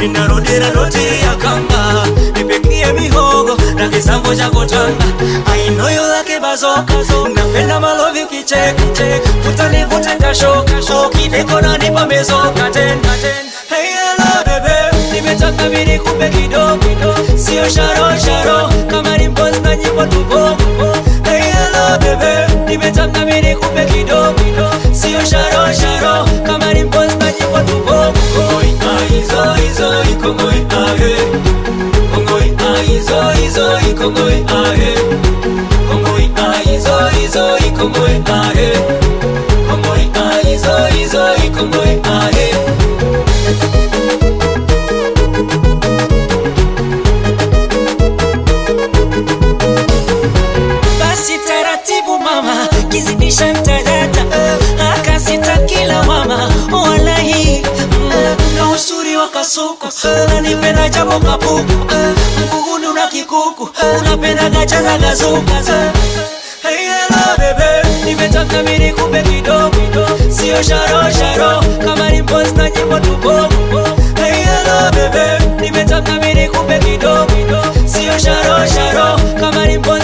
minarudira doti ya kanga nipikie mihogo na kisambo cha kutanga I know you like bazoka napenda malovi ukicheka utanivuta kashoka ukideko na nipa mezoka tena Hey hello bebe nimetaka mini kupe kidogo sio sharo sharo kama ni mpozi na nyimbo tubo Hey hello bebe nimetaka mini kupe kidogo sio sharo sharo kama ni mpozi na nyimbo tubo Kongoi aizo izo ikongoi ahe Kongoi aizo izo ikongoi ahe Kongoi aizo izo ikongoi ahe Kongoi aizo izo ikongoi ahe basi taratibu mama kizidisha mtadata akasita kila mama walahi na usuri wa kasuku unanipenda japo kapuku mguguni una kikuku unapenda gachaza gazuka Hey hello bebe nimetaka mini kumbe kidogo sio sharo sharo kama ni mpozi na nyimbo tubogo Hey hello bebe nimetaka mini kumbe kidogo sio sharo sharo kama ni mpozi